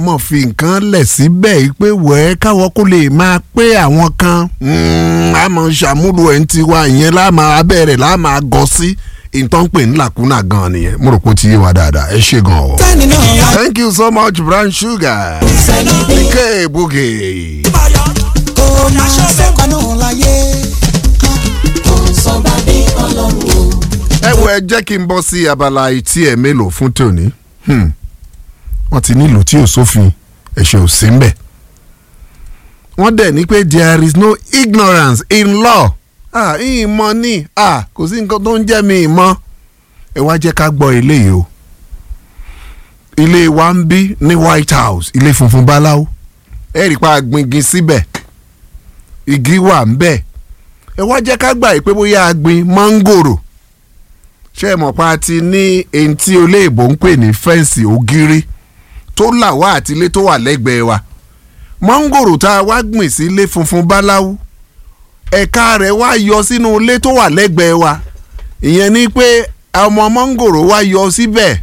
mọ̀ fi nǹkan lẹ̀ síbẹ̀ yìí pé wẹ́ẹ́ káwọ́ kó lè máa pé àwọn kan a mọ̀ ṣàmúlò ẹ̀ ń tiwa ìyẹn láàmà abẹ́rẹ́ láàmà gọ sí ìtàn pè ní làkúnà gan nìyẹn mo rò pé ó ti yé wa dáadáa ẹ ṣe gan o. tẹ́ni náà wá thank you so much brown sugar ike buge. kó máa sọ́kàn náà láyé. kò sọ bá bí ọlọ́run o. ẹ wo ẹ jẹ́ kí n bọ́ sí abala etí ẹ̀ mélòó fún tòní Hmm. wọ́n ti nílùú tí ò sófin ẹ̀ṣẹ̀ ò sí ń bẹ̀. wọ́n dẹ̀ ní pé there is no ignorance in law ah ìmọ̀ ni ah kò sí nǹkan tó ń jẹ́ mi ìmọ̀ ẹ wá jẹ́ ká gbọ́ eléyìí o ilé wa ń bí ní white house ilé funfun báláwo ẹ rí i pa agbingin síbẹ̀ igi wà ń bẹ̀ ẹ wá jẹ́ ká gbà yìí pé bóyá agbin mángòrò ṣé ẹ mọ̀ pa ti ní èyí tí olóòbó ń pè ní fẹ́ǹsì ògiri tó là wá àti ilé tó wà lẹ́gbẹ̀ẹ́ wa mángòrò tá a wá gbìn sí ilé funfun báláwú ẹ̀ka rẹ̀ wá yọ sínú ilé tó wà lẹ́gbẹ̀ẹ́ wa ìyẹn ni pé ọmọ mángòrò wá yọ síbẹ̀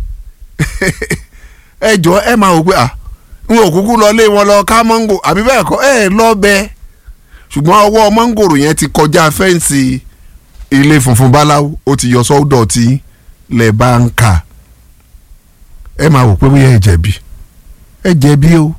ẹ jọ ẹ máa wò pé à n ò kúkú lọ lé wọn lọ ká mángò àbí bẹ́ẹ̀ kọ́ ẹ lọ bẹ́ẹ̀ ṣùgbọ́n ọwọ́ mángòrò yẹn ti kọjá fẹ́ǹsì ilé funfun báláwo ó ti yọ sọ́dọ̀ tí lẹ̀ bá ń kà ẹ máa wò pé bóyá ẹ jẹ̀bi ẹ jẹ̀bi o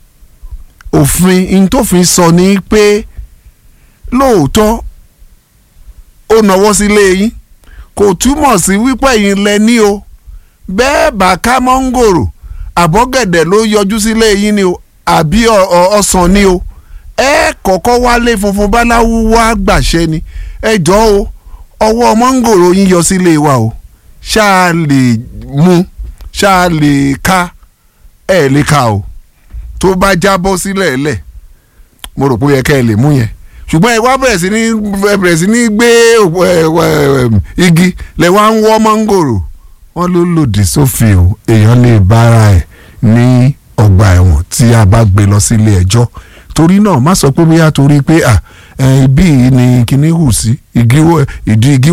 òfin ntòfin sọ ní pé lóòótọ́ ó nawọ́ sílé yín kò túmọ̀ sí wípé yín lẹ ní o bẹ́ẹ̀ bá ká mọ́ngòrò àbọ̀gẹ̀dẹ̀ ló yọjú sílé yín ni o àbí ọ- ọ- ọsàn ni o ẹ kọ́kọ́ wálé funfun báláwo wá gbàṣẹ ni ẹ jọ o ọwọ́ mọ́ngòrò yín yọ sílé wa o ṣáà lè mú ṣáà lè ká ẹ lè ká o tó bá jábọ́ sílẹ̀ lẹ̀ mo rò pé ó yẹ ká ẹ lè mú yẹn ṣùgbọ́n ẹ wá bẹ̀rẹ̀ sí ní ẹ bẹ̀rẹ̀ sí ní gbé òpó, ẹ, ẹ, ẹ, igi lẹ wá ń wọ́ mọ́ngòrò wọ́n ló lòdì sófin o èèyàn lè bára ẹ̀ ní ọgbà ẹ̀wọ̀n tí a bá gbé lọ sílé ẹjọ́ torí náà má sọ pé bóyá torí pé à ẹ, ibí yìí ni kinní hù sí igi wọ- ìdí igi